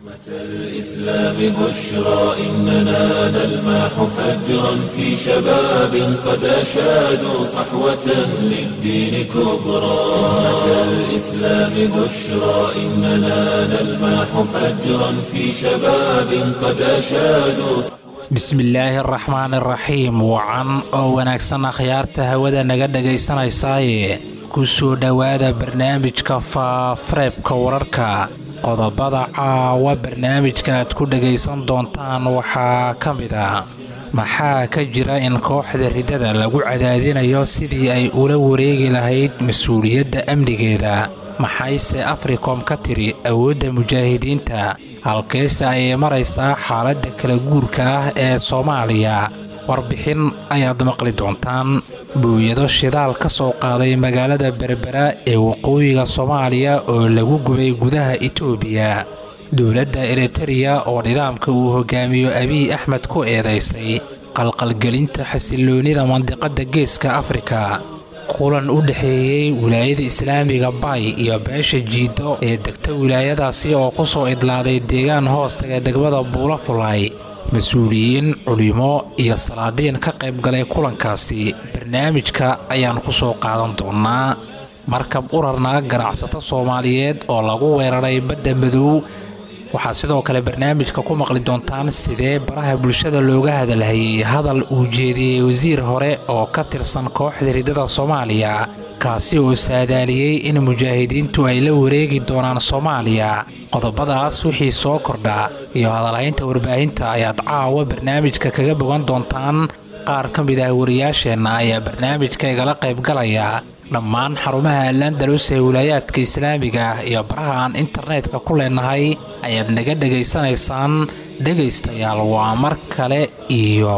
الإسلام بشرى إننا نلمح فجرا في شباب قد أشادوا صحوة للدين كبرى أمة الإسلام بشرى إننا نلمح فجرا في شباب قد أشادوا bismillaahi araxmaan araxiim wacan oo wanaagsan akhyaarta hawada naga dhagaysanaysaye ku soo dhowaada barnaamijka faafareebka wararka qodobada caawa barnaamijka aad ku dhagaysan doontaan waxaa ka mid ah maxaa ka jira in kooxda ridada lagu cadaadinayo sidii ay ula wareegi lahayd mas-uuliyadda amnigeeda maxayse africom ka tiri awoodda mujaahidiinta halkeese ayay maraysaa xaaladda kala guurka ah ee soomaaliya warbixin ayaad maqli doontaan buuyado shidaal ka soo qaaday magaalada berbera ee waqooyiga soomaaliya oo lagu gubay gudaha itoobiya dowladda eritereya oo nidaamka uu hogaamiyo abiy axmed ku eedaysay qalqalgelinta xasiloonnida mandiqadda geeska afrika kulan u dhexeeyey wilaayada islaamiga bay iyo beesha jiido ee degta wilaayadaasi oo ku soo idlaaday deegaan hoostaga degmada buulafulay mas-uuliyiin culimo iyo salaadiin ka qayb galay kulankaasi barnaamijka ayaan ku soo qaadan doonnaa markab urarna ganacsato soomaaliyeed oo lagu weeraray badda madow waxaad sidoo kale barnaamijka ku maqli doontaan sidee baraha bulshada looga hadalhayay hadal uu jeediyey wasiir hore oo ka tirsan kooxda ridada soomaaliya kaasi oo saadaaliyey in mujaahidiintu ay la wareegi doonaan soomaaliya qodobadaas wixii soo kordha iyo hadalhaynta warbaahinta ayaad caawa barnaamijka kaga bogan doontaan qaar ka mid ah wariyaasheenna ayaa barnaamijka igala qaybgalaya dhammaan xarumaha alandalus ee wilaayaadka islaamiga ah iyo baraha aan internetka ku leenahay ayaad naga dhegaysanaysaan dhegaystayaal waa mar kale iyo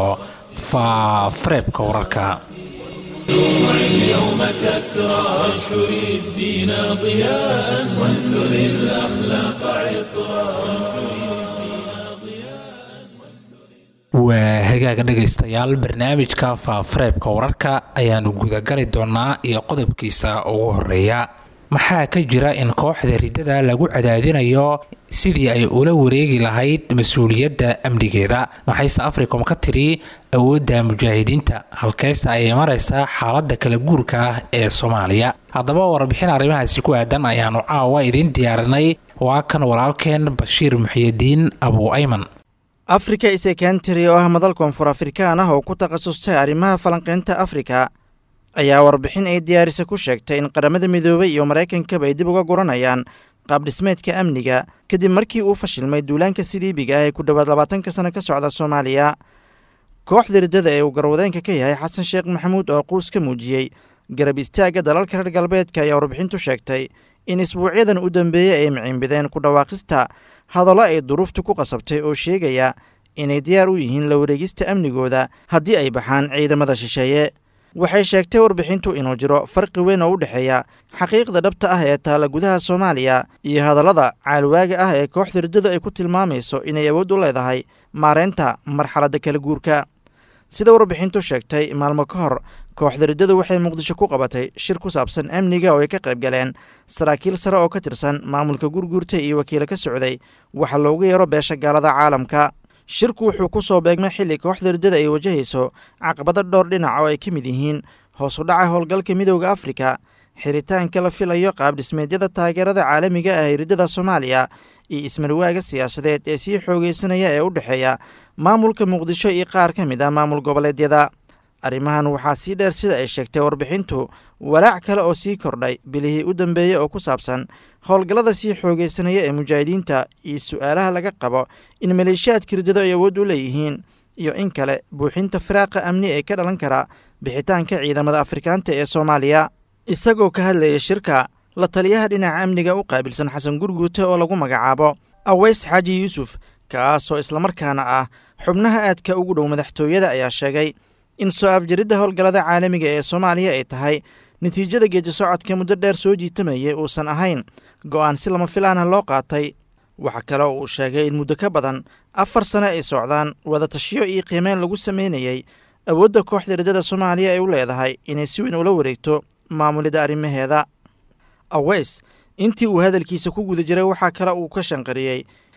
faafareebka wararka اليوم كسرى وانشر الدين ضياء وانثر الأخلاق عطرا waa hagaaga dhegaystayaal barnaamijka faafareebka wararka ayaannu gudagali doonnaa iyo qodobkiisa ugu horeeya maxaa ka jira in kooxda ridada lagu cadaadinayo sidii ay ula wareegi lahayd mas-uuliyadda amnigeeda maxayse africom ka tiri awoodda mujaahidiinta halkeysta ayay maraysaa xaaladda kala guurka ah ee soomaaliya haddaba warbixin arrimahaasi ku aadan ayaannu caawa idiin diyaarinay waa kan walaalkeen bashiir muxiyidiin abuu ayman africa isekentary oo ah madal koonfur afrikaan ah oo ku takhasustay arrimaha falanqaynta afrika ayaa warbixin ay diyaarisa ku sheegtay in qaramada midoobay iyo maraykankaba ay dib uga guranayaan qaabdhismeedka amniga kadib markii uu fashilmay duulaanka siliibiga ah ee ku dhowaad labaatanka sano ka socda soomaaliya kooxda riddada ee uu garwadeenka ka yahay xasan sheekh maxamuud oo quus ka muujiyey garab istaagga dalalka reer galbeedka ayaa warbixintu sheegtay in isbuucyadan u dambeeyey ay miciinbideen ku dhawaaqista hadallo ay duruuftu ku qasabtay oo sheegaya inay diyaar u yihiin la wareegista amnigooda haddii ay baxaan ciidamada shisheeye waxay sheegtay warbixintu inuu jiro farqi weyn oo u dhexeeya xaqiiqda dhabta ah ee taalla gudaha soomaaliya iyo hadallada caalwaaga ah ee kooxda riddadu ay ku tilmaamayso inay awood u leedahay maareynta marxaladda kala guurka sida warbixintu sheegtay maalmo ka hor kooxda riddadu waxay muqdisho ku qabatay shir ku saabsan amniga oo ay ka qayb galeen saraakiil sare oo ka tirsan maamulka gurguurta iyo wakiilo ka socday waxa loogu yeero beesha gaalada caalamka shirku wuxuu ku soo beegmay xilli kooxda riddada ay wajahayso caqabado dhowr dhinac oo ay ka mid yihiin hoos u dhaca howlgalka midooda afrika xiritaanka la filayo qaabdhismeedyada taageerada caalamiga ah ee riddada soomaaliya iyo ismarwaaga siyaasadeed ee sii xoogaysanaya ee u dhexeeya maamulka muqdisho iyo qaar ka mid ah maamul goboleedyada arrimahan waxaa sii dheer sida ay sheegtay warbixintu walaac kale oo sii kordhay bilihii u dambeeyey oo ku saabsan howlgallada sii xoogaysanaya ee mujaahidiinta iyo su'aalaha laga qabo in maleeshiyaadka riddado ay awood u leeyihiin iyo in kale buuxinta firaaqa amni ee ka dhalan kara bixitaanka ciidamada afrikaanta ee soomaaliya isagoo ka hadlaya shirka la taliyaha dhinaca amniga u qaabilsan xasan gurguute oo lagu magacaabo aweys xaaji yuusuf kaasoo islamarkaana ah xubnaha aadka ugu dhow madaxtooyada ayaa sheegay in soo afjaridda howlgallada caalamiga ee soomaaliya ay tahay natiijada geedi socodka muddo dheer soo jiitamayay uusan ahayn go'aan si lama filaana loo qaatay waxaa kale oo uu sheegay in muddo ka badan afar sano ay socdaan wadatashiyo iyo qiimeyn lagu sameynayay awoodda kooxda riddada soomaaliya ay u leedahay inay si weyn ula wareegto maamulidda arrimaheeda aweys intii uu hadalkiisa ku guda jiray waxaa kale uu ka shanqariyey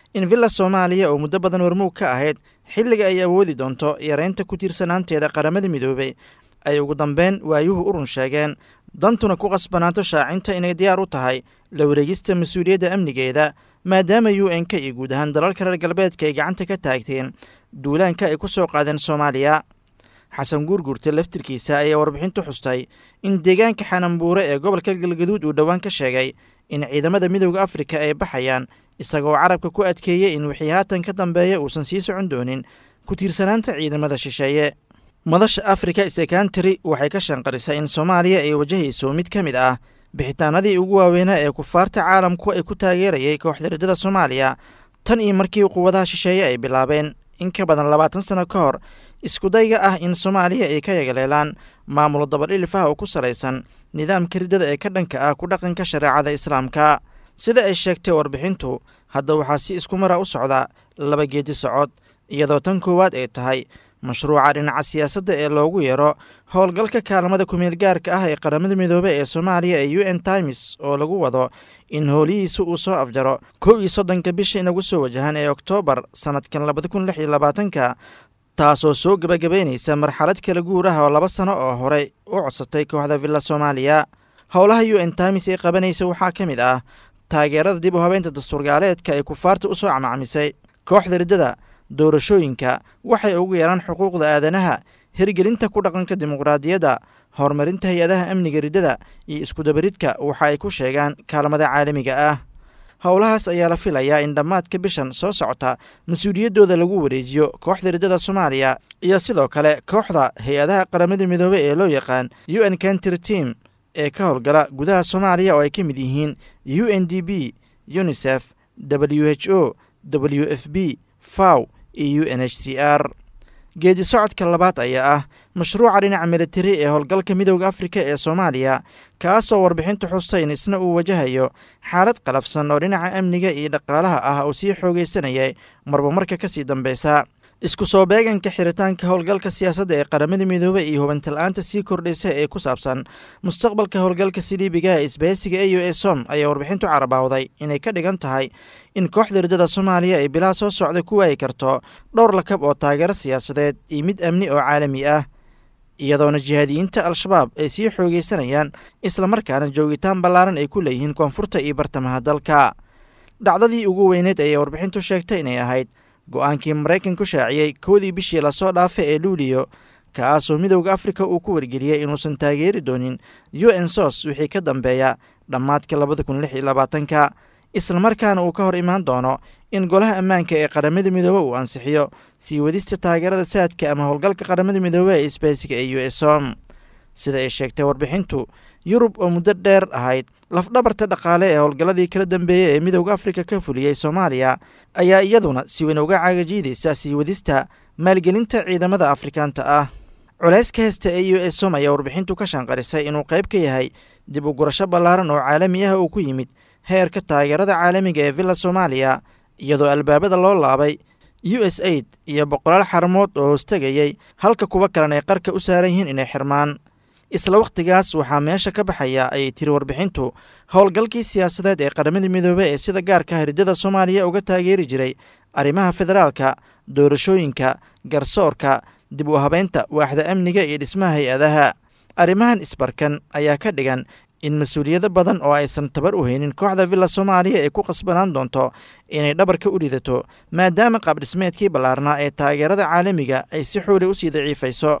in villa soomaaliya oo muddo badan warmuug ka ahayd xilliga ay awoodi doonto yareynta ku tiirsanaanteeda qaramada midoobey ay ugu dambeyn waayuhu urun sheegeen dantuna ku qasbanaato shaacinta inay diyaar u tahay la wareegista mas-uuliyadda amnigeeda maadaama u n k iyo guud ahaan dalalka reer galbeedka ay gacanta ka taagteen duulaanka ay ku soo qaadeen soomaaliya xasan guurguurta laftirkiisa ayaa warbixintu xustay in deegaanka xanambuure ee gobolka galgaduud uu dhowaan ka sheegay in ciidamada midowda afrika ay baxayaan isagoo carabka ku adkeeyey in wixii haatan ka dambeeya uusan sii socon doonin ku tiirsanaanta ciidamada shisheeye madasha afrika sekantary waxay ka shanqarisay in soomaaliya ay wajahayso mid ka mid ah bixitaanadii ugu waaweynaa ee kufaarta caalamku ay ku taageerayay kooxda riddada soomaaliya tan iyo markii quwadaha shisheeye ay bilaabeen in ka badan labaatan sano ka hor iskudayga ah in soomaaliya ay ka yagaleelaan maamulo dabadhilif ah oo ku salaysan nidaamka riddada ee ka dhanka ah ku dhaqanka shareecada islaamka sida ay sheegtay warbixintu hadda waxaa si isku mara u socda laba geedi socod iyadoo tan koowaad ay tahay mashruuca dhinaca siyaasadda ee loogu yeero howlgalka kaalmada kumeel gaarka ah ee qaramada midoobey ee soomaaliya ee u n times oo lagu wado in howlihiisa uu soo afjaro kow iyo soddonka bisha inagu soo wajahan ee oktoobar sannadkan labada kun lix iyo labaatanka taasoo soo gebagabaynaysa marxalad kala guur ah oo laba sano oo horey u codsatay kooxda villa soomaaliya howlaha u n times ee qabanaysa waxaa ka mid ah taageerada dib u habeynta dastuurgaaleedka ay kufaarta u soo camacmisay kooxda riddada doorashooyinka waxay ugu yeeraan xuquuqda aadanaha hirgelinta ku dhaqanka dimuqraadiyadda horumarinta hay-adaha amniga riddada iyo iskudabaridka waxa ay ku sheegaan kaalmada caalamiga ah howlahaas ayaa la filayaa in dhammaadka bishan soo socota mas-uuliyaddooda lagu wareejiyo kooxda riddada soomaaliya iyo sidoo kale kooxda hay-adaha qaramada midoobey ee loo yaqaan u n country team ee ka howlgala gudaha soomaaliya oo ay ka mid yihiin u n d b unisef w h o w f b faw iyo u n h c r geedi socodka labaad ayaa ah mashruuca dhinaca militari ee howlgalka midowda afrika ee soomaaliya kaasoo warbixintu xustayn isna uu wajahayo xaalad qalafsan oo dhinaca amniga iyo dhaqaalaha ah uu sii xoogaysanayay marba marka ka sii dambeysa isku soo beeganka xiritaanka howlgalka siyaasadda ee qaramada midoobey iyo hubantala'aanta sii kordhaysa ee ku saabsan mustaqbalka howlgalka siliibiga ee isbahaysiga e u e som ayaa warbixintu carabaawday inay ka dhigan tahay in kooxda riddada soomaaliya ay bilaha soo socda ku waayi karto dhowr lakab oo taageero siyaasadeed iyo mid amni oo caalami ah iyadoona jihaadiyiinta al-shabaab ay sii xoogaysanayaan islamarkaana joogitaan ballaaran ay ku leeyihiin koonfurta iyo bartamaha dalka dhacdadii ugu weyneed ayay warbixintu sheegtay inay ahayd go-aankii maraykanku shaaciyey kowdii bishii lasoo dhaafa ee luuliyo kaasoo midowda afrika uu ku wargeliyey inuusan taageeri doonin u n sos wixii ka dambeeya dhammaadka labada kun lix iyo labaatanka islamarkaana uu ka hor imaan doono in golaha ammaanka ee qaramada midoobe uu ansixiyo sii wadista taageerada saadka ama howlgalka qaramada midoobe ee isbaysiga ee u s om sida ay sheegtay warbixintu yurub oo muddo dheer ahayd lafdhabarta dhaqaale ee howlgalladii kala dambeeyey ee midowda afrika ka fuliyey soomaaliya ayaa iyaduna si weyn uga cagajiidaysa sii wadista maalgelinta ciidamada afrikaanta ah culayska heesta ee u s om ayaa warbixintu ka shanqarisay inuu qayb ka yahay dib u gurasho ballaaran oo caalami ah uu ku yimid heerka taageerada caalamiga ee villa soomaaliya iyadoo albaabada loo laabay u s aid iyo boqolaal xaramood oo hoostegayey halka kuwa kalena ay qarka u saaran yihiin inay xirmaan isla wakhtigaas waxaa meesha ka baxaya ayay tiri warbixintu howlgalkii siyaasadeed ee qaramada midoobey ee sida gaarka ah riddada soomaaliya uga taageeri jiray arrimaha federaalka doorashooyinka garsoorka dib u habeynta waaxda amniga iyo dhismaha hay-adaha arrimahan isbarkan ayaa ka dhigan in mas-uuliyado badan oo aysan tabar u haynin kooxda villa soomaaliya ay ku qasbanaan doonto inay dhabarka u ridato maadaama qaabdhismeedkii ballaarnaa ee taageerada caalamiga ay si xooli u sii daciifayso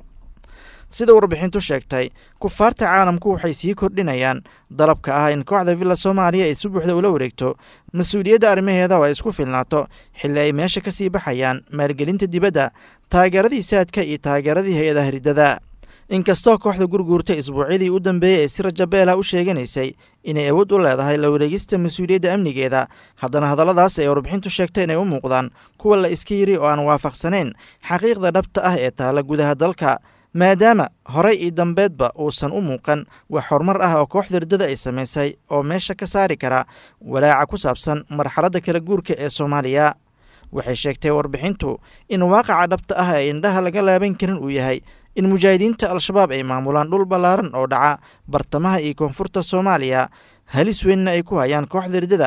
sida warbixintu sheegtay kufaarta caalamku waxay sii kordhinayaan dalabka ah in kooxda villa soomaaliya ay si buuxda ula wareegto mas-uuliyadda arrimaheeda oo ay isku filnaato xilli ay meesha ka sii baxayaan maalgelinta dibadda taageeradii saadka iyo taageeradii hay-adaha riddada inkastoo kooxda gurguurta isbuucyadii u dambeeyey ee si rajabeela u sheeganaysay inay awood u leedahay la wareegista mas-uuliyadda amnigeeda haddana hadalladaas ay warbixintu sheegtay inay u muuqdaan kuwa la iska yiri oo aan waafaqsanayn xaqiiqda dhabta ah ee taala gudaha dalka maadaama horey iyo dambeedba uusan u muuqan wax horumar ah oo kooxda riddada ay samaysay oo meesha ka saari kara walaaca ku saabsan marxaladda kala guurka ee soomaaliya waxay sheegtay warbixintu in waaqaca dhabta ah ee indhaha laga laaban karin uu yahay in mujaahidiinta al-shabaab ay maamulaan dhul ballaaran oo dhaca bartamaha iyo koonfurta soomaaliya halis weynna ay ku hayaan kooxda riddada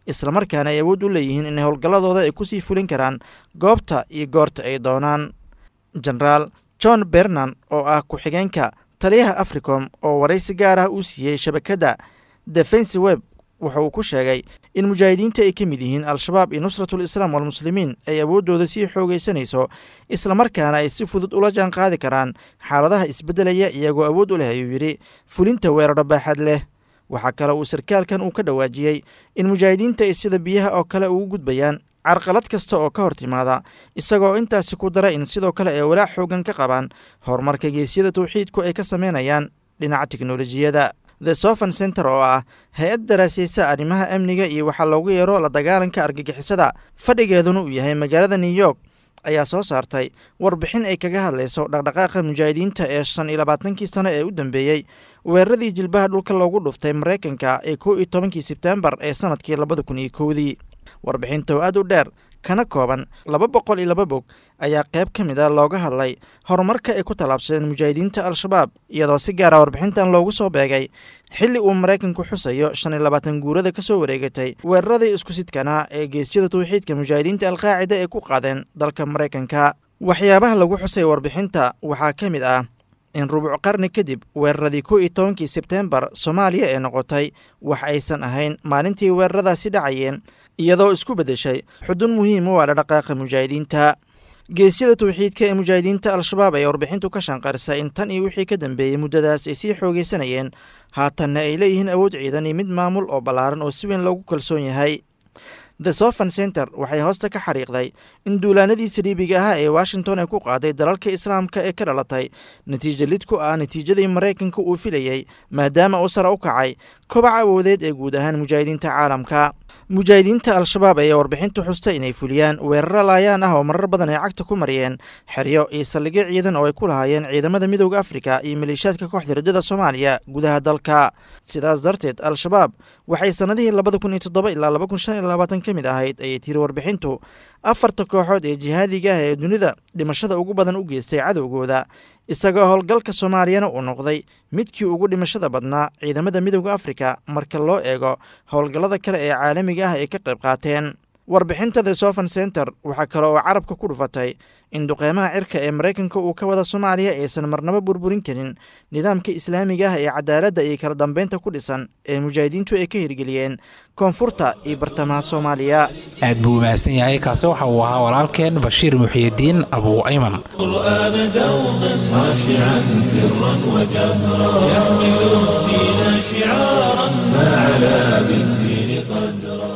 islamarkaana ay awood u leeyihiin inay howlgalladooda ay kusii fulin karaan goobta iyo goorta ay doonaan jenaraal john bernan oo ah ku-xigeenka taliyaha africom oo waraysi gaar ah uu siiyey shabakadda defensi web wuxa uu ku sheegay in mujaahidiinta ay ka mid yihiin al-shabaab iyo nusratul islaam walmuslimiin ay awooddooda sii xoogaysanayso islamarkaana ay si fudud ula jaan qaadi karaan xaaladaha isbeddelaya iyagoo awood u leh ayuu yidhi fulinta weeraro baaxad leh waxaa kale uu sarkaalkan uu ka dhawaajiyey in mujaahidiinta ay sida biyaha oo kale ugu gudbayaan carqalad kasta oo ka hor timaada isagoo intaasi ku dara in sidoo kale ay walaac xoogan ka qabaan horumarka geesyada tawxiidku ay ka sameynayaan dhinaca tiknolojiyadda the sofan center oo ah hay-ad daraasaysa arrimaha amniga iyo waxaa loogu yeero la dagaalanka argagixisada fadhigeeduna uu yahay magaalada new york ayaa soo saartay warbixin ay kaga hadlayso dhaqdhaqaaqa mujaahidiinta ee shan iyo labaatankii sano ee u dambeeyey weeraradii jilbaha dhulka loogu dhuftay maraykanka ee kow iyo tobankii sebtembar ee sanadkii labada kun iyo kowdii warbixinta oo aad u dheer kana kooban laba boqol iyo laba bog ayaa qayb ka mid a looga hadlay horumarka ay ku tallaabsadeen mujaahidiinta al-shabaab iyadoo si gaara warbixintan loogu soo beegay xilli uu maraykanku xusayo shan iyo labaatan guurada ka soo wareegatay weeraradii isku sidkanaa ee geesyada tawxiidka mujaahidiinta alqaacida ay ku qaadeen dalka maraykanka waxyaabaha lagu xusay warbixinta waxaa ka mid ah in rubuc qarni kadib weeraradii kow iyo tobankii sebteembar soomaaliya ee noqotay wax aysan ahayn maalintii weeraradaasi dhacayeen iyadoo isku beddeshay xudun muhiim u ah dhaqaaqa mujaahidiinta geesyada tawxiidka ee mujaahidiinta al-shabaab ayaa warbixintu ka shanqarisay in tan iyo wixii ka dambeeyey muddadaas ay sii xoogaysanayeen haatanna ay leeyihiin awood ciidan iyo mid maamul oo ballaaran oo si weyn loogu kalsoon yahay the sofan center waxay hoosta ka xariiqday in duulaanadii saliibiga ahaa ee washington ay ku qaaday dalalka islaamka ee ka dhalatay natiijo lid ku ah natiijadii maraykanka uu filayey maadaama uu sare u kacay kobaca awoodeed ee guud ahaan mujaahidiinta caalamka mujaahidiinta al-shabaab ayaa warbixintu xustay inay fuliyaan weeraro laayaan ah oo marar badan ay cagta ku mariyeen xeryo iyo saldhigyo ciidan oo ay ku lahaayeen ciidamada midooda afrika iyo maleeshiyaadka kooxda rajada soomaaliya gudaha dalka sidaas darteed al-shabaab waxay sannadihii labada kun iyo toddoba ilaa laba kun shan iyo labaatan ka mid ahayd ayay tiri warbixintu afarta kooxood ee jihaadiga ah ee dunida dhimashada ugu badan u geystay cadowgooda isagoo howlgalka soomaaliyana uu noqday midkii ugu dhimashada badnaa ciidamada midooda afrika marka loo eego howlgallada kale ee caalamiga ah ay ka qayb qaateen warbixinta the sofan center waxaa kale oo carabka ku dhufatay in duqeymaha cirka ee maraykanka uu ka wada soomaaliya aysan marnabo burburin karin nidaamka islaamiga ah ee cadaaladda iyo kala dambeynta ku dhisan ee mujaahidiintu ay ka hirgeliyeen koonfurta iyo bartamaha soomaaliya aad buu umahadsan yahay kaasi waxa uu ahaa walaalkeen bashiir muxiyidiin abuu ayman القرآن دوما خاشعا سرا وجهرا يحمل الدين شعارا فعلى بالدين قدرا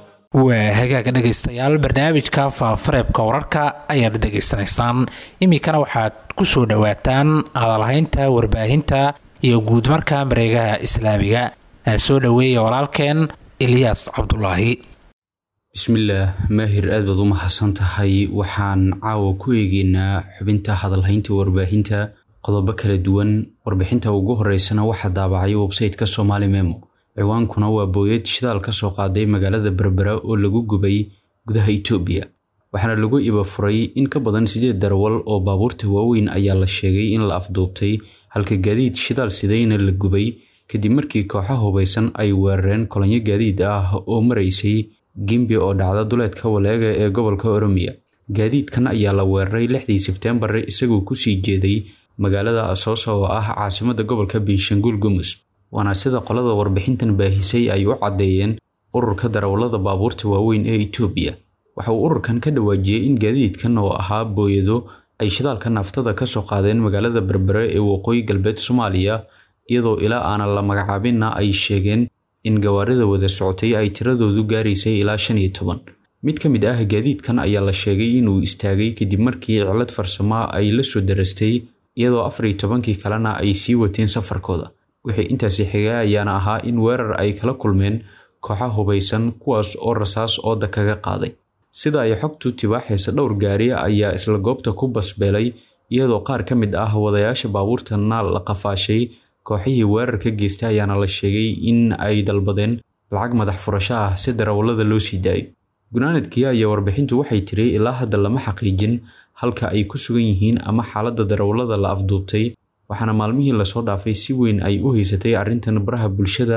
waa hagaaga dhegaystayaal barnaamijka faafareebka wararka ayaad dhegaysanaysaan iminkana waxaad ku soo dhowaataan hadalhaynta warbaahinta iyo guudmarka mareegaha islaamiga soo dhoweeya walaalkeen ilyaas cabdulaahi bismillaah maahir aad baad u mahadsan tahay waxaan caawa ku eegeynaa xubinta hadalhaynta warbaahinta qodobo kala duwan warbixinta ugu horeysana waxaa daabacay websayteka somaali memo ciwaankuna waa booyad shidaal ka soo qaaday magaalada berbera oo lagu gubay gudaha itoobiya waxaana lagu iba furay in ka badan sideed darawal oo baabuurta waaweyn ayaa la sheegay in la afduubtay halka gaadiid shidaal sidayna la gubay kadib markii kooxa hubaysan ay weerareen kolonyo gaadiid ah oo maraysay gembi oo dhacda duleedka waleega ee gobolka oromiya gaadiidkan ayaa la weeraray lixdii sebteembar isagoo kusii jeeday magaalada asoosa oo ah caasimada gobolka binshanguul gumus waana sida qolada warbixintan baahisay ay u caddeeyeen ururka darawallada baabuurta waaweyn ee itoobiya waxa uu ururkan ka dhawaajiyey in gaadiidkan oo ahaa booyado ay shidaalka naftada ka soo qaadeen magaalada berbere ee waqooyi galbeed soomaaliya iyadoo ilaa aanan la magacaabinna ay sheegeen in gawaarida wada socotay ay tiradoodu gaaraysay ilaa shan iyo toban mid ka mid ah gaadiidkan ayaa la sheegay inuu istaagay kadib markii cilad farsamo ay la soo darastay iyadoo afar iyo tobankii kalena ay sii wateen safarkooda wixii intaasi xigay ayaana ahaa in weerar ay kala kulmeen kooxa hubaysan kuwaas oo rasaas ooda kaga qaaday sida ay xogtu tibaaxaysa dhowr gaari ayaa isla goobta ku basbeelay iyadoo qaar ka mid ah wadayaasha baabuurtana la qafaashay kooxihii weerarka geystay ayaana la sheegay in ay dalbadeen lacag madax furasho ah si darawallada loo sii daayo gunaanadkii ayaa warbixintu waxay tiri ilaa hadda lama xaqiijin halka ay ku sugan yihiin ama xaaladda darawallada la afduubtay waxaana maalmihii lasoo dhaafay si weyn ay u haysatay arrintan baraha bulshada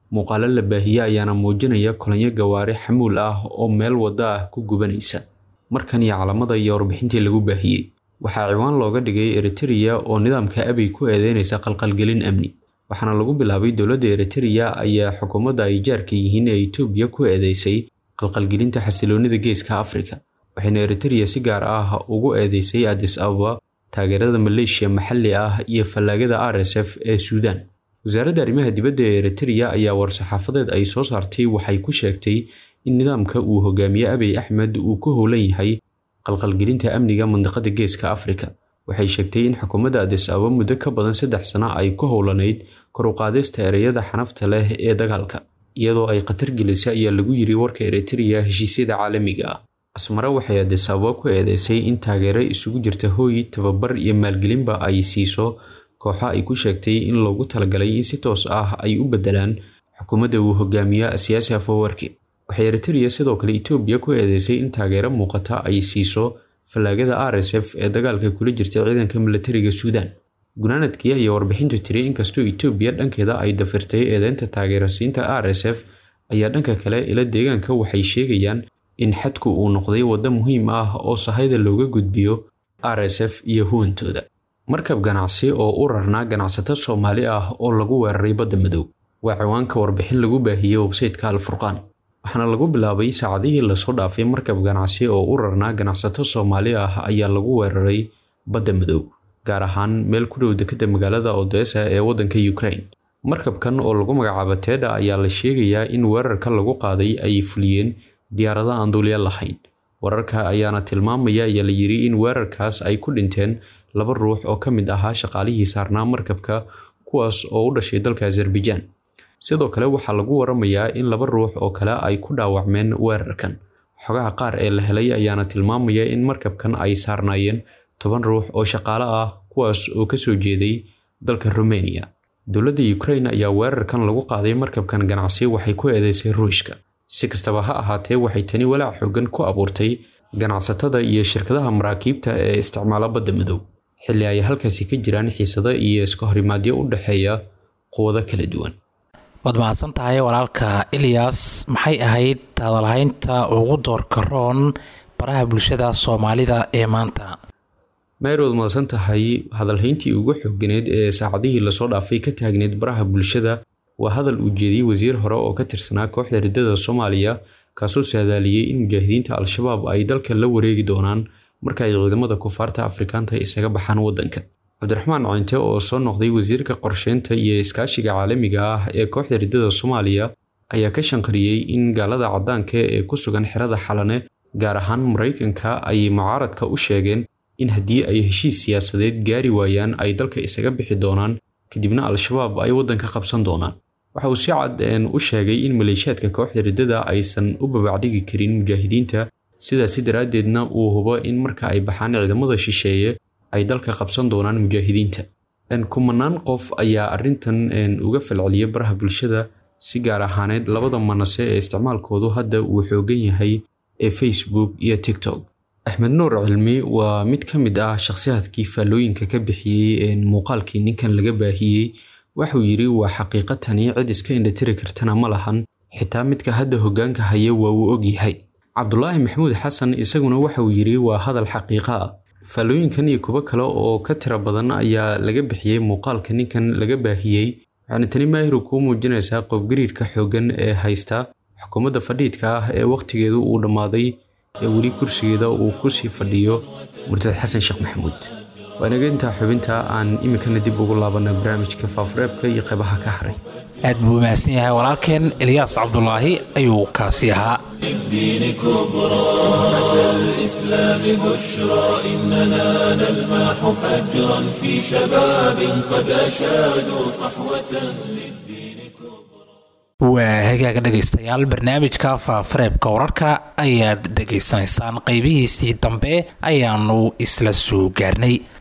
muuqaalo la baahiye ayaana muujinaya kulanyo gawaari xamuul ah oo meel waddo ah ku gubanaysa markan iyo calamada iyo warbixintii lagu baahiyey waxaa ciwaan looga dhigay eritereya oo nidaamka abiy ku eedeynaysa qalqalgelin amni waxaana lagu bilaabay dowladda eritereya ayaa xukuumadda ay jaarka yihiin ee etoobiya ku eedeysay qalqalgelinta xasiloonida geeska afrika waxayna eritereya si gaar ah ugu eedeysay adis ababa taageerada maleeshiya maxalli ah iyo fallaagada r s f ee suudaan wasaaradda arrimaha dibadda ee eritereya ayaa war-saxaafadeed ay soo saartay waxay ku sheegtay in nidaamka uu hogaamiye abiy axmed uu ku howlan yahay qalqalgelinta amniga mandiqada geeska afrika waxay sheegtay in xukuumadda adis ababa muddo ka badan saddex sano ay ku howlanayd kor u qaadista ereyada xanafta leh ee dagaalka iyadoo ay khatar gelisa ayaa lagu yiri warka eritereya heshiisyada caalamiga ah asmare waxay adis ababa ku eedeysay in taageero isugu jirta hooy tababar iyo maalgelinba ay siiso kooxo ay ku sheegtay in loogu talagalay in si toos ah ay u bedelaan xukuumadda uu hogaamiya siyaasi afowarki waxay eritereya sidoo kale etoobiya ku eedeysay in taageero muuqata ay siiso fallaagada r s f ee dagaalka kula jirta ciidanka milatariga suudaan gunaanadkii ayaa warbixintu tiri inkastoo etoobiya dhankeeda ay dafirtay eedeynta taageerasiinta r s f ayaa dhanka kale ila deegaanka waxay sheegayaan in xadku uu noqday waddo muhiim ah oo sahayda looga gudbiyo r s f iyo huwantooda markab ganacsi oo u rarnaa ganacsato soomaali ah oo lagu weeraray badda madow waa ciwaanka warbixin lagu baahiyey websayteka alfurqaan waxaana lagu bilaabay saacadihii lasoo dhaafay markab ganacsi oo u rarnaa ganacsato soomaali ah ayaa lagu weeraray badda madow gaar ahaan meel ku dhow dekadda magaalada odesa ee waddanka ukraine markabkan oo lagu magacaabo teda ayaa la sheegayaa in weerarka lagu qaaday ay fuliyeen diyaarada aan duulya lahayn wararka ayaana tilmaamaya ayaa la yiri in weerarkaas ay ku dhinteen laba ruux oo ka mid ahaa shaqaalihii saarnaa markabka kuwaas oo u dhashay dalka azerbaijaan sidoo kale waxaa lagu waramayaa in laba ruux oo kale ay ku dhaawacmeen weerarkan xogaha qaar ee la helay ayaana tilmaamaya in markabkan ay saarnaayeen toban ruux oo shaqaale ah kuwaas oo kasoo jeeday dalka rumeniya dowladda ukraine ayaa weerarkan lagu qaaday markabkan ganacsi waxay ku eedeysay ruushka si kastaba ha ahaatee waxay tani walaac xoogan ku abuurtay ganacsatada iyo shirkadaha maraakiibta ee isticmaala badda madow xilli ay halkaasi ka jiraan xiisado iyo iska horimaadyo u dhexeeya quwado kala duwan waad mahadsan tahay walaalka ilyas maxay ahayd hadalhaynta ugu doorka roon baraha bulshada soomaalida ee maanta mayrood mahadsan tahay hadalhayntii ugu xooganeed ee saacadihii lasoo dhaafay ka taagneed baraha bulshada waa hadal uu jeediyey wasiir hore oo ka tirsanaa kooxda riddada soomaaliya kaasoo saadaaliyey in mujaahidiinta al-shabaab ay dalka la wareegi doonaan marka ay ciidamada kufaarta afrikaanta isaga baxaan waddanka cabdiraxmaan cinte oo soo noqday wasiirka qorsheynta iyo iskaashiga caalamiga ah ee kooxda riddada soomaaliya ayaa ka shanqariyey in gaalada caddaanka ee ku sugan xerada xalane gaar ahaan maraykanka ay mucaaradka u sheegeen in haddii ay heshiis siyaasadeed gaari waayaan ay dalka isaga bixi doonaan kadibna al-shabaab ay waddanka qabsan doonaan waxa uu si cad u sheegay in maleeshiyaadka kooxda riddada aysan u babacdhigi karin mujaahidiinta sidaasi daraaddeedna uu hubo in marka ay baxaan ciidamada shisheeye ay dalka qabsan doonaan mujaahidiinta kumanaan qof ayaa arrintan uga falceliyay baraha bulshada si gaar ahaaneed labada manase ee isticmaalkoodu hadda uu xoogan yahay ee facebook iyo tiktok axmed nuur cilmi waa mid ka mid ah shakhsiyaadkii faallooyinka ka bixiyey muuqaalkii ninkan laga baahiyey waxuu yidhi waa xaqiiqatani cid iska indhatiri kartana ma lahan xitaa midka hadda hoggaanka haya waa uu ogyahay cabdulaahi maxamuud xasan isaguna waxauu yidhi waa hadal xaqiiqa ah faallooyinkan iyo kuwo kale oo ka tira badan ayaa laga bixiyey muuqaalka ninkan laga baahiyey waxaana tani maahiru kuu muujinaysaa qobgariirka xooggan ee haysta xukuumadda fadhiidka ah ee wakhtigeedu uu dhammaaday ee weli kursigeeda uu ku sii fadhiyo murtad xasan sheekh maxamuud waa inaga intaa xubinta aan iminkana dib ugu laabana barnaamijka faafureebka iyo qaybaha ka haray aad buu mahadsan yahay walaalkeen elyaas cabdulaahi ayuu kaasi ahaa الدين كبرى أتى الإسلام بشرى إننا نلمح فجرا في شباب قد أشادوا صحوة للدين كبرى waa hagaaga dhegaystayaal barnaamijka faafareebka wararka ayaad dhegaysanaysaan qaybihiisii dambe ayaanu isla soo gaarnay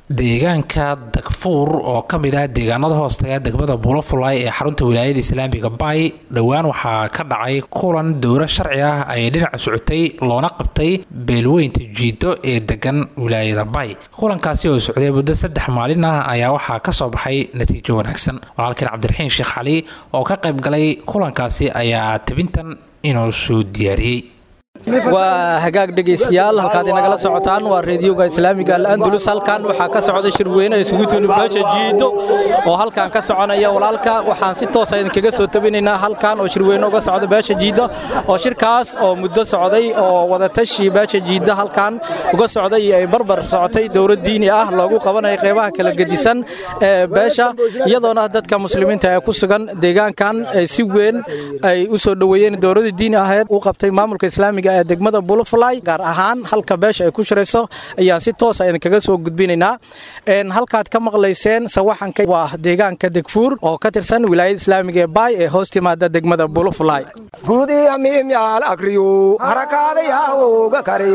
deegaanka dagfuur oo ka mid ah deegaanada hoostaga degmada buulafulay ee xarunta wilaayada islaamiga bay dhowaan waxaa ka dhacay kulan dowro sharci ah ay dhinaca socotay loona qabtay beelweynta jiido ee degan wilaayada bay kulankaasi oo socday muddo saddex maalin ah ayaa waxaa kasoo baxay natiijo wanaagsan walaalkeen cabdiraxiin sheekh cali oo ka qayb galay kulankaasi ayaa tabintan inoo soo diyaariyey waa hagaag dhegaystayaal halkaad inagala socotaan waa reediyoga islaamiga al'andulus halkan waxaa ka socda shirweyne isugu tuni beesha jiido oo halkan ka soconaya walaalka waxaan si toosa idinkaga soo tabinaynaa halkan oo shirweyne uga socda beesha jiido oo shirkaas oo muddo socday oo wadatashi beesha jiido halkan uga socday iyo ay barbar socotay dowlad diini ah loogu qabanaya qeybaha kala gedisan ee beesha iyadoona dadka muslimiinta ee ku sugan deegaankan si weyn ay u soo dhoweeyeen dowladda diini aheed u qabtay maamulka islaamiga ee degmada bulufly gaar ahaan halka beesha ay ku shirayso ayaan si toosa idinkaga soo gudbinaynaa halkaad ka maqlayseen sawaxanka waa deegaanka degfuur oo ka tirsan wilaayada islaamiga ee baay ee hoos timaada degmada bulufly gudiyamimyaal akriyo harakaadayaoga kare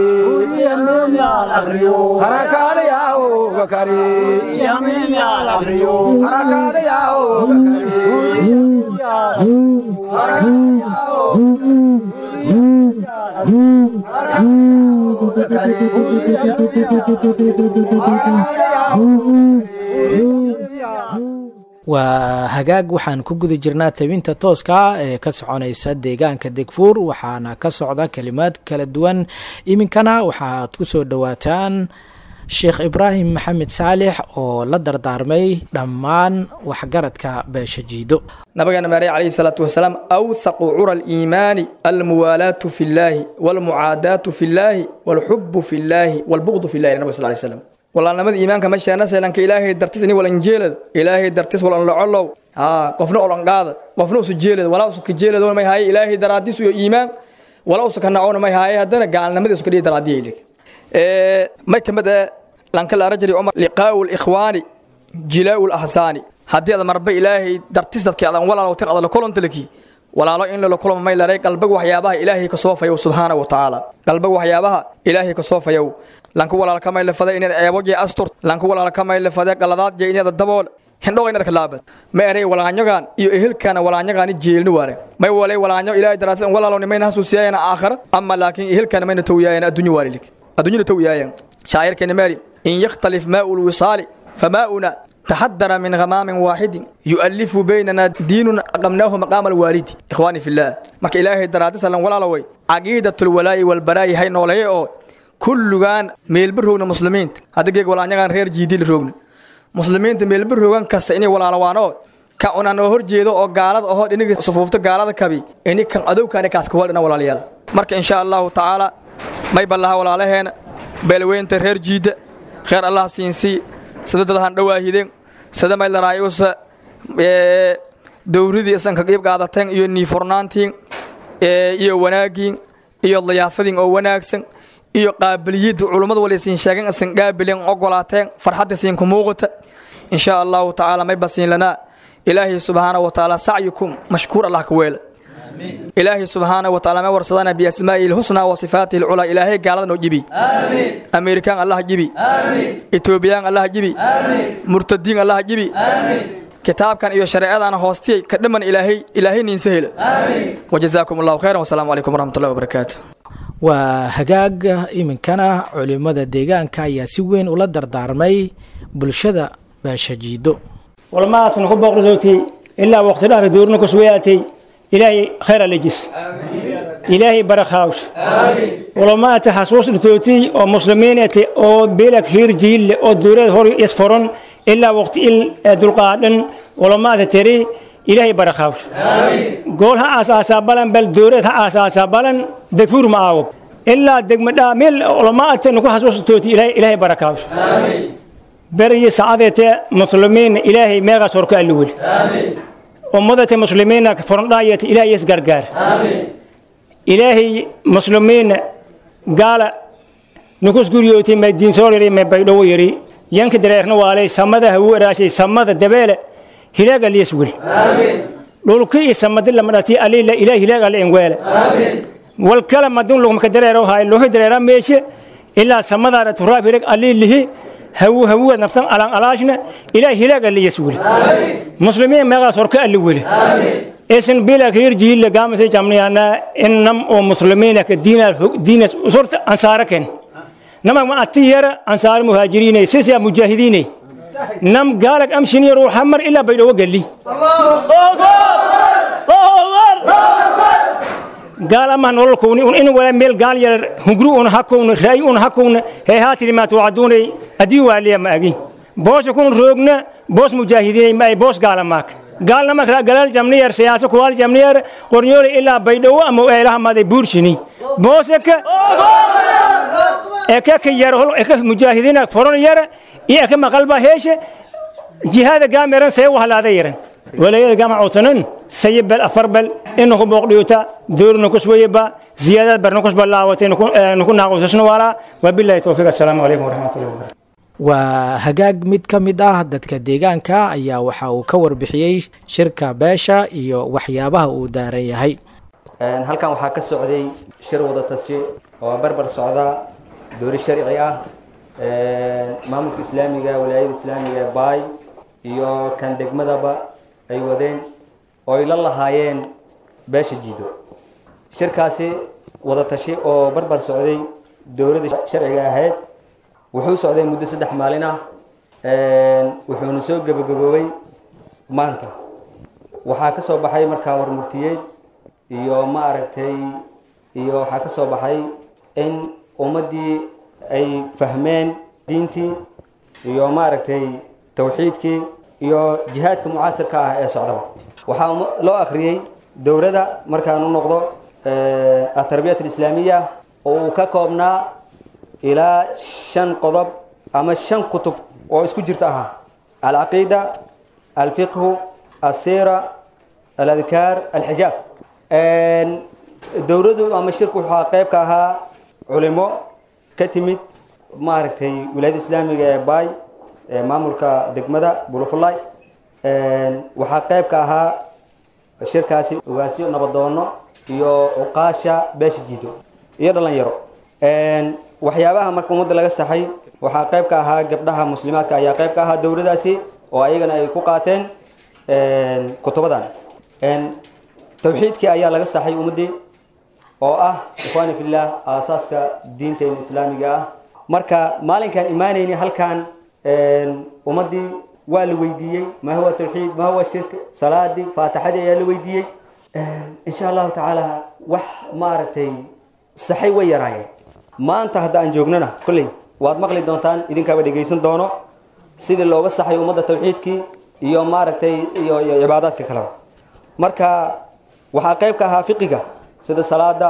harakaadayaoga kare harakaadayaoga waa hagaag waxaan ku guda jirnaa tabinta tooska ee ka soconaysa deegaanka degfuur waxaana ka socda kelimaad kala duwan iminkana waxaad ku soo dhowaataan sheekh ibraahim maxamed saalix oo la dardaarmay dhammaan waxgaradka beesha jiido nabigeena maarey calayhi salaatu wasalaam awthaqu cura aliimaani almuwaalaatu fi llaahi walmucaadaatu fi llaahi walxubu fi llaahi walbuqdu fi llahi nabig sal lay slam walaalnimada iimaanka meeshaana seelanka ilaahay dartis ini walan jeelada ilaahay dartis walan locolow haa qofna olan qaada qofna usu jeelada walaa usu ka jeelada may haaye ilaahay daraadis iyo iimaan walaa usu ka nacona may haaye haddana gaalnimadii usu ka dhihi daraadiya ilig may kamid ah lanka la rajari umar liqaa'u likhwaani jilaa'u lahsaani haddii aad marba ilaahay dartis dadkii adan walaalow tin adala kolontalaki walaalo in lala kulma may laray qalbiga waxyaabaha ilaahay ka soo fayow subxaana wa tacaala qalbiga waxyaabaha ilaahay ka soo fayow lanka walaalka may lafada inaad ceebo jee astur lanka walaalka may lafada qaladaad jee inaad dabool hindhoga inaad kalaabad ma eray walaanyagan iyo ehelkana walaanyagaani jeelni waare may walay walaanyo ilaahay daraadis walaalow nimayna hasuusiyaayana aakhira ama laakiin ehelkana mayna tawiyaayan addunya waarilik addunyana tawiyaayan shaacirkeena maari in yakhtalif maa'u lwisaali famaa'una تحدر من غمام واحد يؤلف بيننا دين أقمناه مقام الوالد إخواني في الله مرك إلهي درادس لن ولا لوي عقيدة الولاء والبراء هاي نولي أو كل كان ميل برهون مسلمين هذا جيك ولا نجان غير جديد الرهون مسلمين ميل برهون كستيني ولا لوانو ka una noo hor jeedo oo gaalada ahoo dhiniga sufuufta gaalada kabi ini kan adowkaani kaaska waldhina walaalayaal marka insha allahu tacaala may ballaha walaalaheena beelweynta reer jiidda kheer allah siinsii sida dad han dhawaahideen sida maylaraayusa dowridii isanka qiib qaadateen iyo niifurnaantiin iyo wanaagiin iyo dayaafadiin oo wanaagsan iyo qaabiliyadda culummada wala isin sheegen isan qaabilin ogolaateen farxadda isiinku muuqata insha allahu tacaala may basiin lanaa ilaahay subxaana wa tacaala sacyukum mashkuur allah ka weela ilaahay subxaana wa tacaala ma warsadana biasmaa'ihi lhusnaa wa sifaatihi lculaa ilaahay gaalada noo jibi ameerikaan allah jibi etoobiyaan allah jibi murtadiin allah jibi kitaabkan iyo shareecadana hoostiyay ka dhamman ilaahay ilaahay niinsa hela wajazaakum allahu khayran wasalaamu calaykum waraxmatullahi wabarakaatu waa hagaaga iminkana culimmada deegaanka ayaa si weyn ula dardaarmay bulshada baashajiido walmaasna ku booqrisootay ilaa waqti dhahra duurna ku sugayaatay ilaahay khayr alejis ilaahay barakhaawsh walamaata xasuus dhirtootay oo muslimiinate oo beelak hiir jiille oo duureed hor isforon ilaa waqti il dulqaadhan walamaata teri ilaahay barakhaawsh gool ha aasaasaa balan bal duureed ha aasaasaa balan degfuur ma aawo ilaa degmadhaa meel walamaata nuku xasuus dhirtootay ilaahay barakhaawsh بري سعادة مسلمين إلهي ميغا سورك الأول أمضة مسلمين فرناية إلهي يسقرقار إلهي مسلمين قال نكوس قريوتي ما الدين سوري ما بيدو يري ينك دريخنا والي سمده هو راشي سمده دبالة هلاقا اللي يسول لولكي سمد لما نتي ألي لا إله هلاقا الإنوال والكلام دون لهم كدريرو هاي لوه دريرا ميشي إلا سمده رتراب هلاق ألي اللي hawu hawuwa naftan alan alaashna ilaah hilaag aliyas weli muslimiin meeqaas horka alli weli isin bila kayir jihille gaamase jamniyana innam oo muslimiina ka diinas diinas usurta ansaara ken nama ma ati yara ansaar muhaajiriinay sisa mujaahidiinay nam gaalag amshiniyar uu hamar ilaa baydhawo galli gaal ama nolol kowni un in wala meel gaal yar hungru un hakowna ra'i un hakowna hee haatiri maa tuucaduunay adii waaliya ma agi boosha kun roogna boos mujaahidiinay ma ay boos gaala maak gaalna markaa galaal jamniyar siyaasa kuwaal jamniyar qornyoole ilaa baydhawo ama eelaha maday buurshini boosaka eka ka yar hol eka mujaahidiina foron yara iyo eka maqalba heeshe jihaada gaameran see wahlaada yaran ولاية جامعة وطنن سيب بل أفر بل إنه كم بقديوتا دور نكش ويبا زيادة برنكش بلاوتين نكون نكون ناقص شنو ولا وبالله التوفيق السلام عليكم ورحمة الله وبركاته waa hagaag mid ka mid ah dadka deegaanka ayaa waxa uu ka warbixiyey shirka beesha iyo waxyaabaha uu daaran yahay halkan waxaa ka socday shir wada tashi oo barbar socda doori sharci ah maamulka islaamiga walaayada islaamiga ee baay iyo kan degmadaba ay wadeen oo ay la lahaayeen beesha jiido shirkaasi wada tashi oo barbar socday dowladda sharciga ahayd wuxuu socday muddo saddex maalin ah wuxuuna soo gebagaboobay maanta waxaa ka soo baxay markaa warmurtiyeed iyo ma aragtay iyo waxaa ka soo baxay in ummaddii ay fahmeen diintii iyo ma aragtay tawxiidkii iyo jihaadka mucaasirka ah ee socdaba waxaa loo akhriyey dowladda markaan u noqdo atarbiyat alislaamiya oo uu ka koobnaa ilaa shan qodob ama shan kutub oo isku jirta ahaa alcaqiida alfiqhu alsiira aladkaar alxijaab dowladdu ama shirku waxaa qayb ka ahaa culimo ka timid maaragtay wilaayada islaamiga ee baay ee maamulka degmada bulufulay waxaa qayb ka ahaa shirkaasi ogaasyo nabadoono iyo cuqaasha beesha jiido iyo dhalinyaro waxyaabaha marka ummadda laga saxay waxaa qayb ka ahaa gabdhaha muslimaadka ayaa qayb ka ahaa dowladaasi oo ayagana ay ku qaateen kutubadan tawxiidkii ayaa laga saxay ummaddii oo ah ikhwaani fillah aasaaska diinteena islaamiga ah marka maalinkaan imaanayni halkan ummaddii waa la weydiiyey ma huwa tawxiid ma huwa shirk salaadii faatixadii ayaa la weydiiyey insha allahu tacaala wax maaragtay saxay way yaraayeen maanta hadda aan joognana kolley waad maqli doontaan idinkaaba dhegaysan doono sidii looga saxay ummadda tawxiidkii iyo maaragtay iyo iyo cibaadaadka kaleba marka waxaa qayb ka ahaa fiqiga sida salaada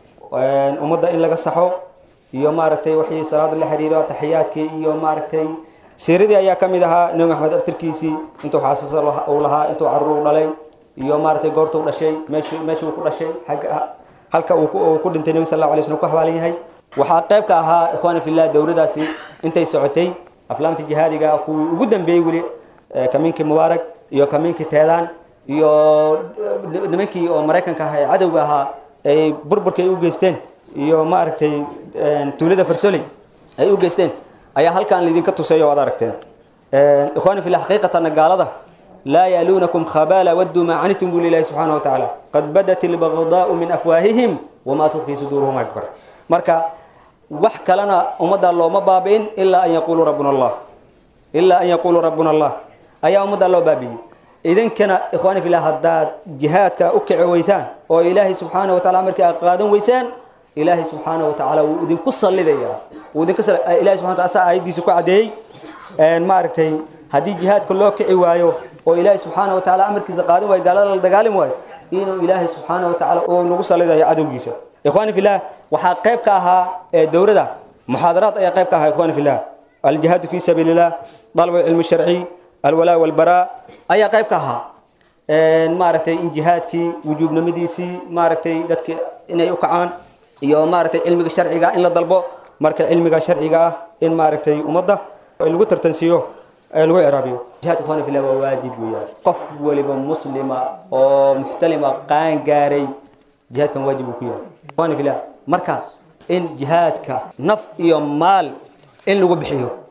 ummadda in laga saxo iyo maaragtay waxii salaada la xiriiro taxiyaadkii iyo maaragtay siiradii ayaa ka mid ahaa nebi maxamed abtirkiisii intuu xaasasa uu lahaa intuu caruur dhalay iyo maaragtay goortuu dhashay meeshii meeshii uu ku dhashay xagga halka uu ku dhintay nebi sal allahu alay slm ku xabaalan yahay waxaa qayb ka ahaa ikhwaani fillah dowladaasi intay socotay aflaamta jihaadiga kuwii ugu dambeeyey weli kamiinkii mubaarak iyo kamiinkii teedaan iyo nimankii oo maraykanka ahaa ee cadowga ahaa ay burburka ay u geysteen iyo maaragtay tuulada farsoley ay u geysteen ayaa halkan laydinka tuseeyo waad aragteen ikhwaani fillah xaqiiqatan gaalada laa yaaluunakum khabaala wadduu maa canitum buu lilahi subxaana wa tacaala qad badat ilbagdaau min afwaahihim wamaa tukfii suduuruhum akbar marka wax kalena ummadda looma baabi'in ilaa an yaquuluu rabbuna allah ilaa an yaquuluu rabbuna allah ayaa ummadda loo baabi'iyey idinkana ikhwaani fillah haddaad jihaadka u kici weysaan oo ilaahay subxaana wa tacala markii aad qaadan weysaan ilaahay subxaana wa tacaala wuu idinku sallidayaa wuu idinku ilahay subxana wataala saa aayaddiisa ku caddeeyey maaragtay haddii jihaadka loo kici waayo oo ilaahay subxaana wa tacaala amarkiisa qaadan waayo gaalada la dagaalami waayo inuu ilaahay subxaana wa tacaala uu nagu sallidayo cadowgiisa ikhwaani fillah waxaa qayb ka ahaa dowladda muxaadaraad ayaa qayb ka ahaa ikhwaani fillah aljihaadu fi sabiili illah dalab cilmi sharci alwalaa walbaraa ayaa qayb ka ahaa maaragtay in jihaadkii wujuubnimadiisii maaragtay dadka inay u kacaan iyo maaragtay cilmiga sharciga in la dalbo marka cilmiga sharciga ah in maaragtay ummadda lagu tartansiiyo lagu ciraabiyo jihaadka ikhwaani fillah waa waajib weeyaan qof waliba muslima oo muxtalima qaan gaaray jihaadkan waajib uu ku yahay ikhwaani fillah marka in jihaadka naf iyo maal in lagu bixiyo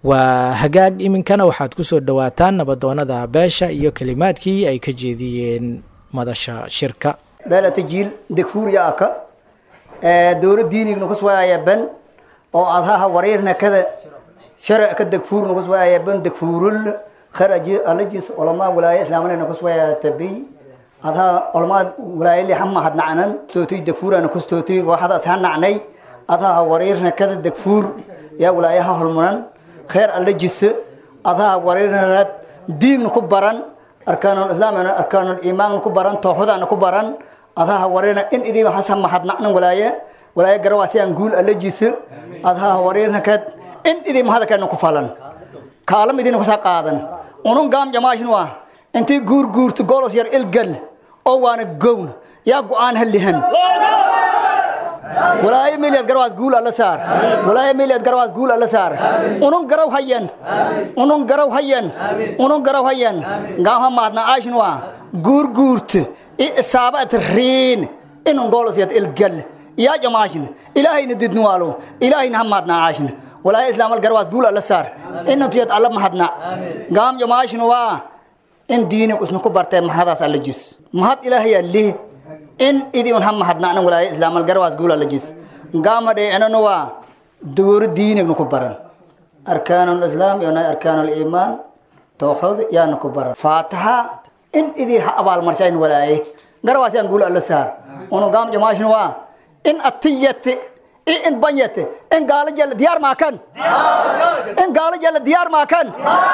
waa hagaag iminkana waxaad ku soo dhowaataan nabadoonada beesha iyo kelimaadkii ay ka jeediyeen madasha shirka beelata jiil degfuuriya aka dowla diinigna kuswaaya ben oo adhaha wareerna kada sharac ka degfuurna kuswaaya ben degfuurul kharaji alajis olamaa walaaya islaamanayna kuswaaya tabi adhaha olamaa walaayali hama hadnacnan tooti degfuurana kustooti waxadaas ha nacnay adhaha wareerna kada degfuur yaa walaayaha holmunan kheer alajis adhaha wareerna diinna ku baran arkaanul islaamna arkaanul iimaanna ku baran tooxudana ku baran adaha wareerna in idii hasa mahadnacnan walaaye walaaye garawaasiyaan guul alajisa adaha wareerna kad in idii mahadakana ku falan kaalam idina kusaa qaadan unun gaam jamaashin waa intii guur guurto golos yar ilgal oo waana gown yaa go-aan hallihan walaaye meeliyaad garawaas guul alla saar walaaye meeliyaad garawaas guul alla saar unun garaw hayan unun garaw hayan unun garaw hayan gaamha maadna aashin waa guur guurto isaabaad riin inun golos yad ilgal yaa jamaashin ilaahayna didnuwaalo ilaahayna hamaadna aashin walaaye islaamal garawaas guul alla saar inantuyad alla mahadna gaam jamaashin waa in diinig usna ku bartee mahadaas alla jis mahad ilaahayaa lih in idii un ha mahadnacnan walaaye islaamal garawaas guul alla jis gaama dheecinana waa dowro diinigna ku baran arkaanul islaam iyo arkaanul iimaan tooxood yaana ku baran faataha in idii ha abaalmarshayn walaaye garawaas yaan guul alla saar unu gaam jamaashin waa in atiyate in banyate in gaalo jella diyaar maakan in gaalo jella diyaar maakan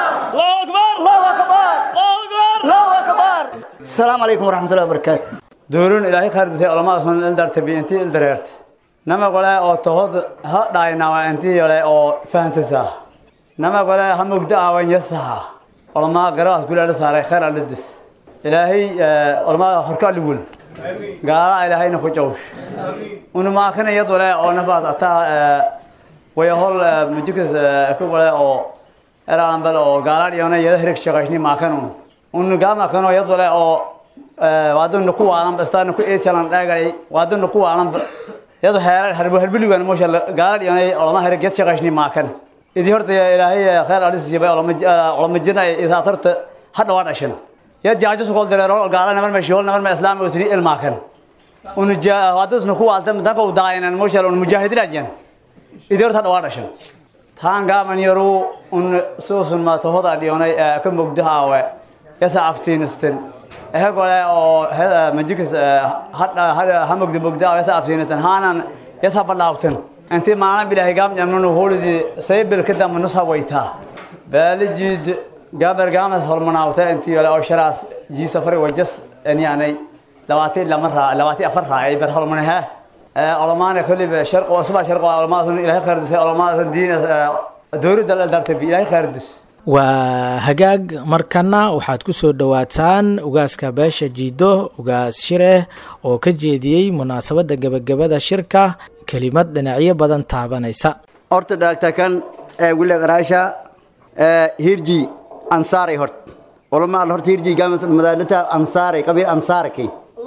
allahu akbar allahu akbar asalaamu calaykum waraxmatullahi wabarakaatu doorun ilaahay khardisay olamaasun ildartabi intii ildareerte nama gole oo tohod ha dhaaynawa intii yole oo fahansisaa nama gole ha mugda aawan yasaha olamaa garawaas gulaala saaray khayr alidis ilaahay olamaa horka aligul gaala ilaahayna ku jawsh unumaakana yadole oo nabaad ataa wayahol mujikas ku gole oo eraanbal oo gaalaad yona yada hirig shaqayshni maakanu unu gaamakano yadole oo waaduna ku waalan bastaan ku eechalan dhaagay waaduna ku waalan yado heerar harbu harbiligan moosha gaalaad yona olama hirig yad shaqayshni maakan idi horta ilaahay khayr alis jibay olama olama jirna isaatarta hadda waa dhashan ya jaajo sokol dareero gaala nabar ma shol nabar ma islaam oo tiri ilmaakan un jaa hadasna ku waalta danka u daaynan moshal un mujaahidin ajan idir ta dhawaa dhashan taan gaaman yaru un soosun ma tohoda dhiyonay ka mugdaha we yasa aftiinistan ehe gole oo majikis hadda hada hamugda mugdaha yasa aftiinistan haanan yasa balaawtan intii maalin bilaahi gaam jamnunu hulidi saybil kadam nusa waytaa baalijid gabar gaamas hormanaawta intii yole oo sharaas jii safari wajas yani labaatan lama raa labaatan afar raacay bar hormanaha olamaana kulliba sharq oo suba sharq oo olamaadun ilaahay khayrdisay olamaadun diin dowladda la dartay ilaahay khayrdis waa hagaag markana waxaad ku soo dhowaataan ugaaska beesha jiido ugaas shireh oo ka jeediyey munaasabadda gebagabada shirka kelimad dhinacyo badan taabanaysa horta dhaagtakan wilag araasha hirji ansaaray hort olama horta hirji madaalata ansaaray qabiil ansaarakay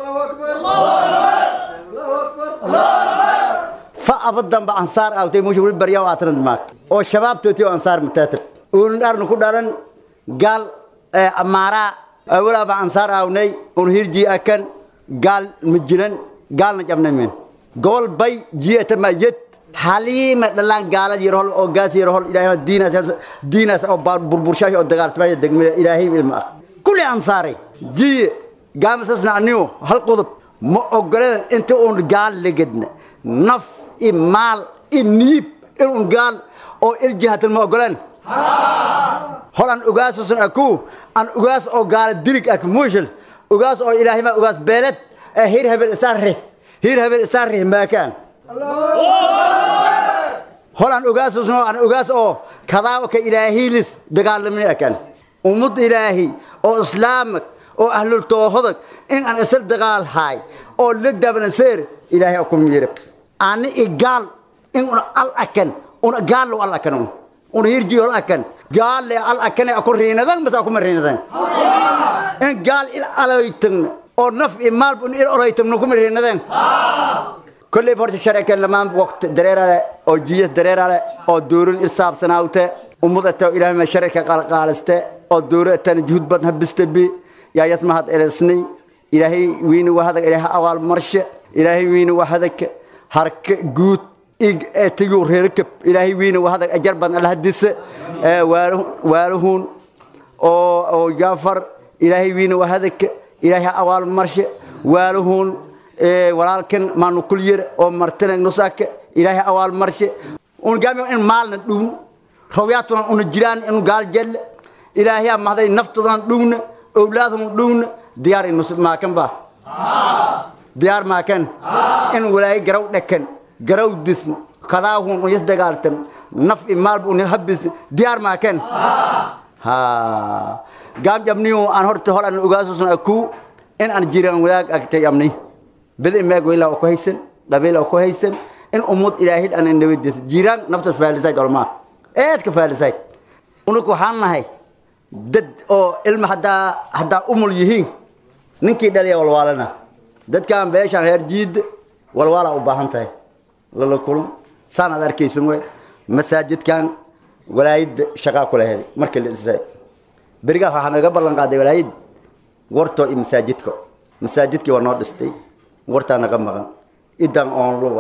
fa abadanba ansaar aawtay musha weli baryaa aatanad maag oo shabaabtooti oo ansaar mataatab uun dharna ku dhalan gaal amaaraa awalaaba ansaar aawnay un hirji akan gaal majiran gaalna jabnamen gobol bay jiyata mayed haliima dhalaan gaalad yarhol oo gaas yarhol ilaahay diinaas diinaas oo burburshaash oo dagaaltamaya degmada ilaahay ilma ah kulli ansaaray jiye gaamasasna anigu hal qodob ma ogoleen inta uun gaal legedna naf i maal i niib inuun gaal oo iljihatan ma ogoleen hol aan ogaasusan aku aan ogaas oo gaala dilig ak muushal ogaas oo ilaahay ma ogaas beeled ee hir habel isaarre hir habel isaarre maakaan hol aan ogaasusno aan ogaas oo kadaa ka ilaahiilis dagaalamni akan ummad ilaahi oo islaamak oo ahlul toohodag in aan isla dagaal haay oo la dabnaseer ilaahay ku miirab ani igaal in un al akan un gaal al akan un un hirji al akan gaal le al akan aku riinadan mas aku mariinadan in gaal il alaytan oo naf imaal bun il alaytan ku mariinadan kolley horta sharcikan lamaan waqt dareerale oo jiyas dareerale oo duurin irsaabsanaawte ummadato ilaahay ma sharika qalqaaliste oo dowratan juhud badan habistabi yaa yasmahad eresnay ilaahay wiina wahadag ilaahay awaal marshe ilaahay wiina wahadag harka guud ig etigu reerkab ilaahay wiina wahadag ajar badan alhadise waaluhun oo oo jaafar ilaahay wiina wahadag ilaahay awaal marshe waaluhun walaalkan maanu kulyir oo martinag nusaka ilaahay awaal marshe un gaami in maalna dhuun rawyaatuna una jiraan in gaal jelle ilaahay mahday naftoodan dhuuna owlaadun dhuuna diyaar in maakan ba diyaar maakan in walaaye garaw dhakan garaw disn kadaahun un yasdagaaltan naf imaalba un habisn diyaar maakan ha gaam jabniyo aan horta hor aan ogaasusna akuu in aan jiraan wadaag agtay amnay bidi meeg weyla ku haysan qabiila ku haysan in ummad ilaahay aan nabadiis jiraan naftas faalisayd olmaa eed ka faalisayd unuku waxaan nahay dad oo ilma haddaa haddaa umul yihiin ninkii dhaliya walwaalana dadkaan beeshaan reer jiidda walwaalaa u baahan tahay lala kulun saan aad arkaysan wey masaajidkan walaayadda shaqaa ku laheeday markii la dhisay berigaas waxaa naga ballan qaaday walaayad wartoo iyo masaajidka masaajidkii waa noo dhistay wartaa naga maqan idan oon luwa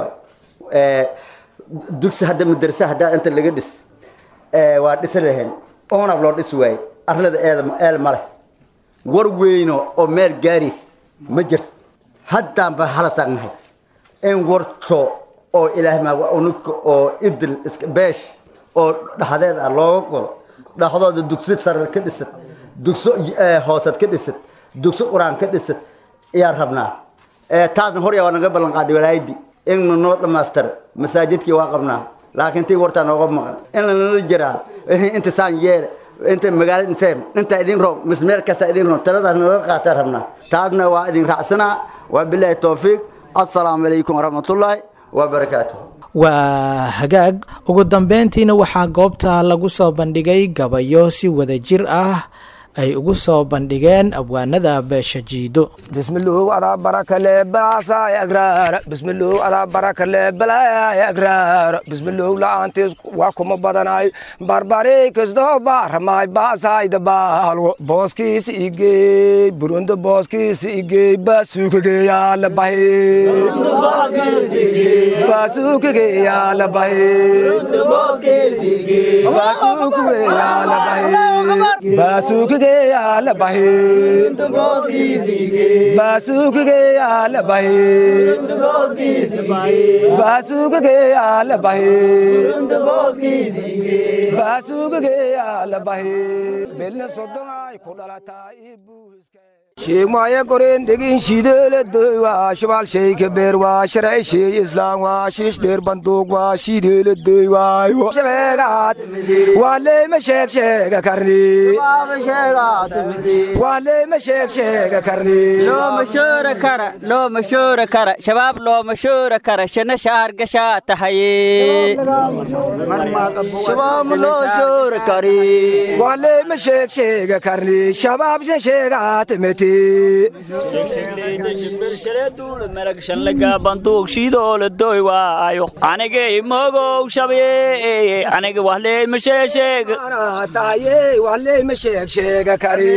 dugsi hadda madarsa haddaa inta laga dhis waa dhisi lahayn oonab loo dhisi waaye arlada eeda eel ma leh war weyno oo meel gaariis ma jirto haddaan ba halasaan nahay in warto oo ilaahay maa unuka oo idil iska beesh oo dhaxdeed ah looga godo dhaxdooda dugsi sare ka dhisad dugso hoosad ka dhisad dugso quraan ka dhisad ayaan rabnaa taasna horya waa naga ballan qaaday walaayadii in noo dhammaystira masaajidkii waa qabnaa laakiin tii wartaa nooga maqan in lanala jiraa inta saan yeele inta magaalada intee intaa idin roob mis meel kasta idin roob taladaas naga qaataa rabnaa taasna waa idin raacsanaa waa bilaahi towfiiq assalaamu calaykum waraxmatullaahi wabarakaatuh waa hagaag ugu dambeyntiina waxaa goobta lagu soo bandhigay gabayo si wadajir ah ay ugu soo bandhigeen abwaanada beesha jiido bismiluhu alaa barakale balaasaay agraara bismiluhu alaa barakale balaay agraara bismiluhu la'aantiis waa kuma badanaay barbari kastoo baaramaay baasaayda baalwo booskiisa igey burunda booskiisa igey baasuukageeyaa la bahi baasuukageeyaa la bahi baasuukageeyaa la bahi baasuukageeyaa la bahi baasuukageeyaa la bahi baasuukageeyaa la bahi baasuukageeyaa la bahi belna sodon ay ku dhalataa sheegmaya goreen degin shiideele doywa shabaal sheyka beer waa sharci sheey islaam waa shiish dheer banduug waa shiideele doywaayo shabeegaad waa leema sheeg sheega karni waa leema sheeg sheega karni looma shoora kara looma shoora kara shabaab looma shoora kara shana shaar gashaa tahaye shabaab loo shoora kari waa leema sheeg sheega karni shabaab shan sheegaa timiti maragshanlaga banduug shidoola doy waayo anigay mogow shabeeye aniga wahley masheesheeg tahaye wahley ma sheeg sheega kari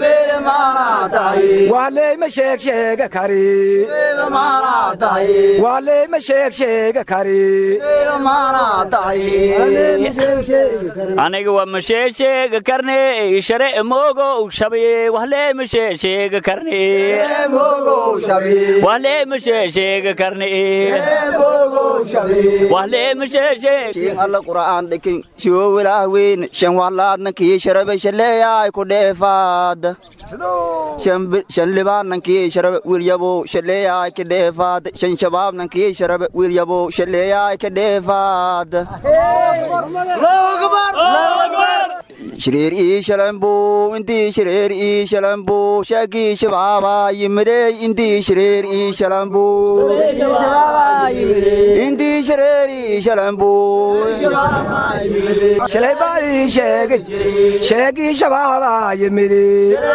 wahley ma sheeg sheega kari wahley ma sheeg sheega kari aniga waa masheesheega karne share mogow shabeye wahley masheesheeg sheega karne wahle mashe sheega karne wahle mashe sheeg alla qur'aan dhikin shoo wilaah weyn shan wahlaadnankii sharabe shaleeyaay ku dheefaad shan libaanankii sharabe wilyabo shaleeyaay ka dheefaad shan shabaabnankii sharabe wilyabo shaleeyaay ka dheefaad shireer ii shalambu intii shireer ii shalambu sheegii shabaaba yimidey intii shireer ii shalambu intii shireer ii shalambu shalay baa ii sheegay sheegii shabaaba yimidi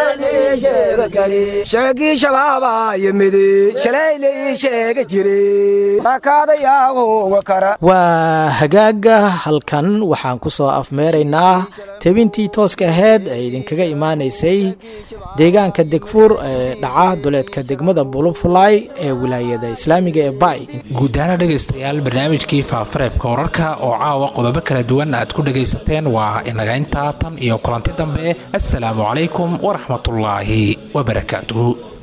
sheegii shabaaba yimidi shalayla ii sheega jire rakaadayaagoga kara waa hagaaga halkan waxaan ku soo afmeeraynaa tebintii tooska aheyd ee idinkaga imaanaysay deegaanka degfuur ee dhaca duleedka degmada bulufulay ee wilaayada islaamiga ee bay guud ahaana dhegaystayaal barnaamijkii faafareebka wararka oo caawa qodobo kala duwan aad ku dhegaysateen waa inaga intaa tan iyo kulanti dambe assalaamu calaykum waraxmatullaahi wabarakaatuhu